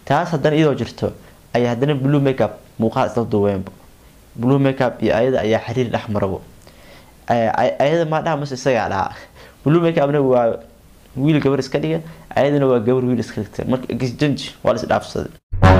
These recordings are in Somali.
taas haddana iyadoo jirto ayaa haddana blue makeup muuqaal isla duweenba blue makeup iyo ayada ayaa xiriir dhex marabo ayada maa dhaha mase isagaa dhaha blue makeupna waa wiil gabar iska dhiga ayadana waa gabar wiil iska dhigta marka exchange waa la isdhaafsaday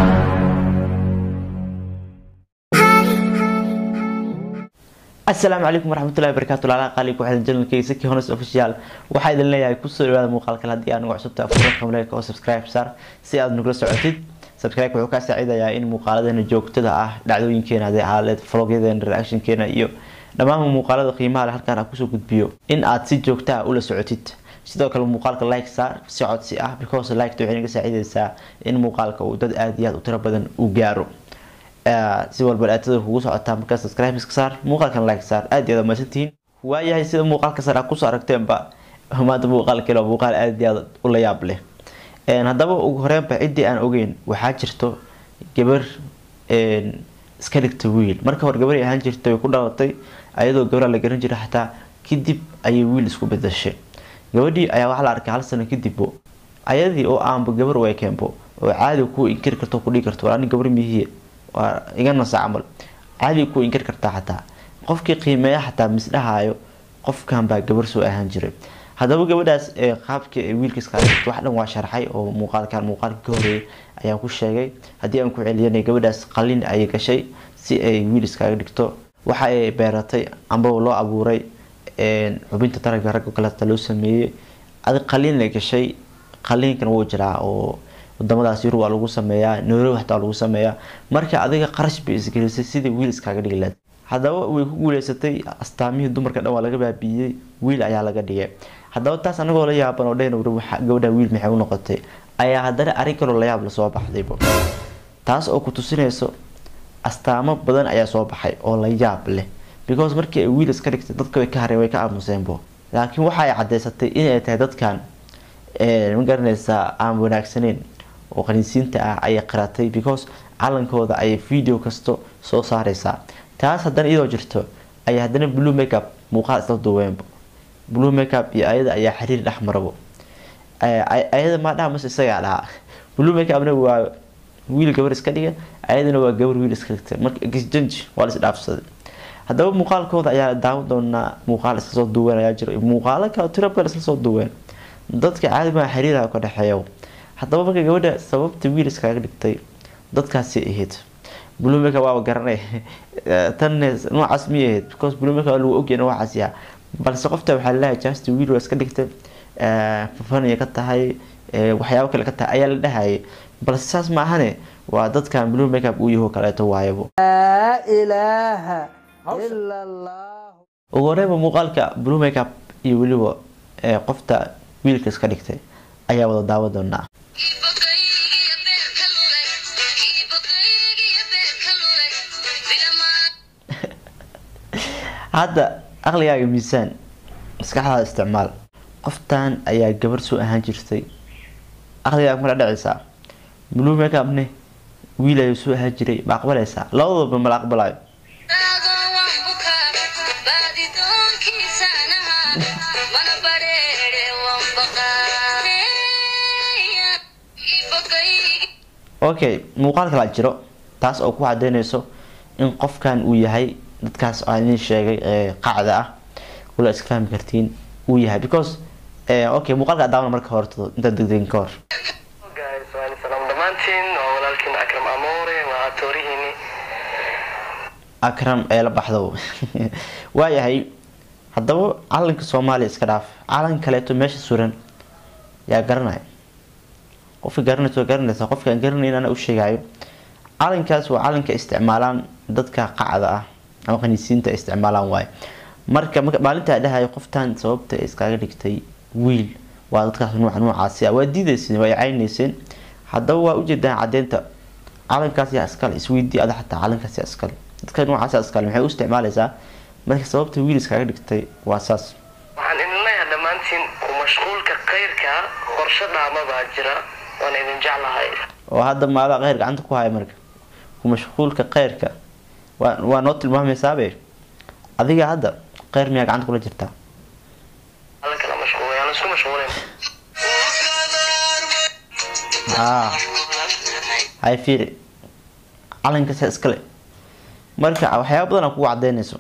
asalaamu calaykum waraxmatullahi wabarakatu laalaha qaali ku xidhan janalkayga saki hones official waxaa idin leeyahay kusoo dhawaada muuqaalkan haddii aad nagu cusubta afurka kamleeka oo subscribe saar si aad nagula socotid subscribe wuxuu kaa saacidayaa in muuqaaladeena joogtada ah dhacdooyinkeena hadee aaleed vlogyadeena reactionkeena iyo dhammaan muuqaalada qiimaha leh halkaan aan kusoo gudbiyo in aad si joogta ah ula socotid sidoo kale muuqaalka like saar si codsi ah because liketa waxay naga saacidaysaa in muuqaalka uu dad aada iyo aada u tiro badan u gaaro si walba dhaatada kugu socotaa markaa subscribe iska saar muuqaalkan like saar aada iyo aad mahadsantihiin waayahay sida muuqaalka sare aad kusoo aragteenba maanta muuqaalkeena waa muuqaal aada iyo aada u la yaab leh haddaba ugu horeenba ciddii aan ogeyn waxaa jirto gabar iska dhigta wiil marka hore gabar ahaan jirtay way ku dhalatay ayadoo gabraa la garan jiray xataa kadib ayay wiil isku bedashay gabadhii ayaa waxaa la arkay hal sano kadibbo ayadii oo aanba gabar u ekeenbo oo caadi ku inkiri karto kudhigi karto ani gabar mihiye waa iga nasa camal caadi ku inkiri kartaa xataa qofkii qiimeeya xataa misdhahaayo qofkan baa gabar soo ahaan jiray haddaba gabadhaas qaabka wiilka iskaga dhigto wax dhan waa sharxay oo muuqaalkan muuqaalka ka horeeyay ayaan ku sheegay haddii aan ku celiyanay gabadhaas qalin ayay gashay si ay wiil iskaga dhigto waxa ay beeratay ambaba loo abuuray xubinta taranka ragga kaleeta loo sameeyey adi qalin la gashay qaliinkan wuu jiraa oo wadamadaas yurub waa lagu sameeyaa nairobi xataa waa lagu sameeyaa marka adiga qarash bay isgelisay sidii wiil iskaga dhigi lahayd haddaba way ku guuleysatay astaamihii dumarka dhan waa laga baabiiyey wiil ayaa laga dhigay haddaba taas anagoo la yaaban oo dhan gabadha wiil maxay u noqotay ayaa haddana arrin kaloo layaab lasoo baxdaybo taas oo ku tusinayso astaamo badan ayaa soo baxay oo la yaab leh because markii ay wiil iska dhigtay dadka way ka hareen way ka aamuseenbo laakiin waxa ay caddeysatay inay tahay dadkan ma garanaysaa aan wanaagsaneyn oo qaniisiinta ah ayay qiratay because calankooda ayay video kasto soo saareysaa taas haddana iyadoo jirto ayaa haddana blue makeup muuqaal isla duweenba blue makeup iyo ayada ayaa xiriir dhex marabo ayada maa dhaha mase isagaa dhaha blue makeupna waa wiil gabar iska dhiga ayadana waa gabar wiil iska dhigta marka exchange waa la isdhaafsaday haddaba muuqaalkooda ayaa daawan doonaa muuqaal isla soo duween ayaa jira muuqaalo kale tiro badan isla soo duween dadka caadi maa xiriiraha ka dhexeeya haddaba marka gabadha sababta wiil iskaga dhigtay dadkaasi ahayd blue makeup waaba garanay tan noocaas miyay ahayd because blue makeup lagu ogyahay noocaas yaha balse qofta waxaa laleeyahay just wiil waa iska dhigtay fafanaya ka tahay waxyaabo kale ka tahay ayaa la dhahayay balse saas ma ahane waa dadkan blue makeup uu yaho kaleeto waayabo ugu horeyba muuqaalka blue makeup iyo weliba qofta wiilka iska dhigtay ayaa wada daawa doonaa hadda aqligaaga miisaan maskaxdaada isticmaal qoftan ayaa gabar soo ahaan jirtay aqligaaga mala dhacaysaa blue makeupne wiil ayuu soo ahaan jiray ma aqbalaysaa labadooba mala aqbalayo okay muuqaal kalaa jiro taas oo ku cadeynayso in qofkan uu yahay dadkaas aan idin sheegay qacda ah wala iska fahmi kartiin uu yahay because okay muuqaalka daawana marka horto intaan degdegin ka hor akram ee la baxdo waayahay haddaba calanka soomaaliya iska dhaaf calan kaleeto meesha suran yaa garanaya qofka garanaysa garanaysa qofka aan garanayn ana u sheegayo calankaas waa calanka isticmaalaan dadka qacda ah ama qaniisiinta isticmaalaan waaye marka maalintaa dhahayo qoftan sababta iskaga dhigtay wiil waa dadkaas nuuca noocaasi ah waa diidayseen waa caynayseen haddaba waa ujeedaan cadeynta calankaas yaa iskale isweydii ada xataa calankaas yaa iskale dadka noocaas yaa iskale maxay u isticmaalaysaa marka sababta wiil iskaga dhigtay waa saas waxaan idin leeyahay dhammaantiin ku mashquulka khayrka qorshe dhaama baa jira waan idin jeclahay oo hadda maada kheyr gacanta ku haya marka ku mashquulka kheyrka waa waa noo tilmaamaysaabee adiga hadda kheyr miyaa gacanta kula jirtaa alla kala mashquulay aan isku mashquulin haa hay fiiri calankaasa iskale marka waxyaaba badan aa kugu cadeynayso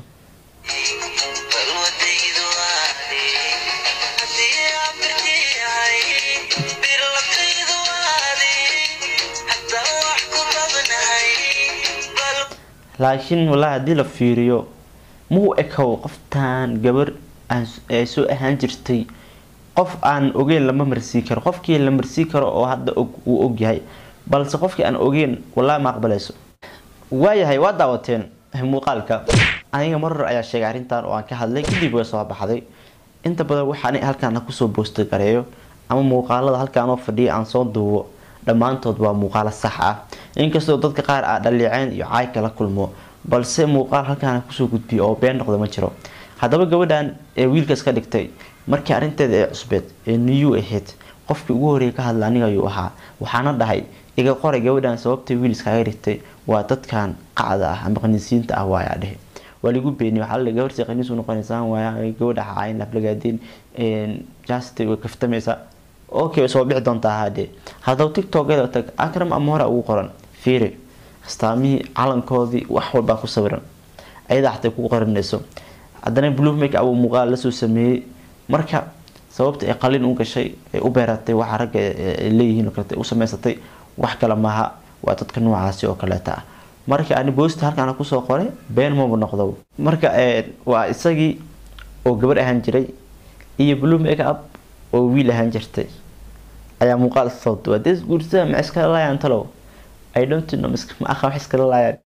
laakiin wallaahi haddii la fiiriyo muu ekow qoftaan gabar ay soo ahaan jirtay qof aan ogeyn lama marsii karo qofkii la marsii karo oo hadda uu ogyahay balse qofkii aan ogeyn wallaahi ma aqbalayso waayahay waa daawateen muuqaalka aniga marar ayaa sheegay arrintan oo aan ka hadlay kadib way soo baxday inta badan waxaan halkaan kusoo boosta gareeyo ama muuqaalada halkaan oo fadhiya aan soo duubo dhammaantood waa muuqaalo sax ah inkastoo dadka qaar aa dhaliiceen iyo caay kala kulmo balse muuqaal halkaan kusoo gudbiyo oo been noqda ma jiro haddaba gabadhan ee wiilkaas ka dhigtay markii arrinteeda ee cusbeed ee niyu ahayd qofkii ugu horreeyay ka hadla aniga ayuu ahaa waxaana dhahay iga qoray gabadhan sababtay wiiliskaaga dhigtay waa dadkan qacda ah ama qaniisiinta ah waayaa dhehe waa lagu beeniy waxaa la gabarsi qaniis u noqonaysaa waaya gabadha caayin laflagaadeen jaasti way kaftamaysaa okay way soo bixi doontaa hadee haddaba tiktokeeda tag akram ama hore ugu qoran fiiri astaamihii calankoodii wax walbaa ku sawiran ayadaa xatay ku qoranayso haddana blue make up muuqaal lasoo sameeyey marka sababta ay qalin u gashay ay u beeratay waxa ragga ay leeyihiin oo kaleeta u samaysatay wax kale maaha waa dadka noocaasi oo kaleeta ah marka ani boosta halkaan kusoo qoray been maba noqdo marka waa isagii oo gabadh ahaan jiray iyo blue make up oo wiil ahaan jirtay ayaa muuqaal soo duwa des guursada ma iskala laayaan talow i don't know ma aqa wax iskala laayaan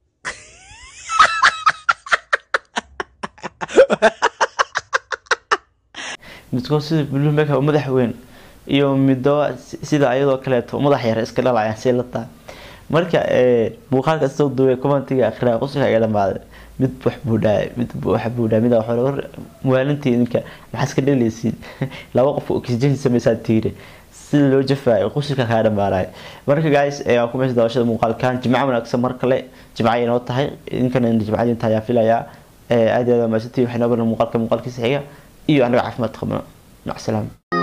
midkood sida blue make up madax weyn iyo middo sida ayadoo kaleeto madax yar iska dhalayaan si la taa marka muuqaalka soo duubay commentiga akhriya qosika iga dhamaaday mid wax buu dhaay mid wax buu dhaay mid wax war muwaalintii idinka maxaa iska dhaleysiin laba qof oxygen samaysaa tiire sida loo jafaayo qosika kaa dhamaanay marka guys waa ku meesha daawashada muuqaalkan jimco wanaagsan mar kale jimco ay noo tahay idinkana jimcadii inta ayaa filayaa aad iyo aad maasantii waxay noo baran muuqaalka muuqaalkiisa xiga iyo anaga caafimaad qabno mac salaam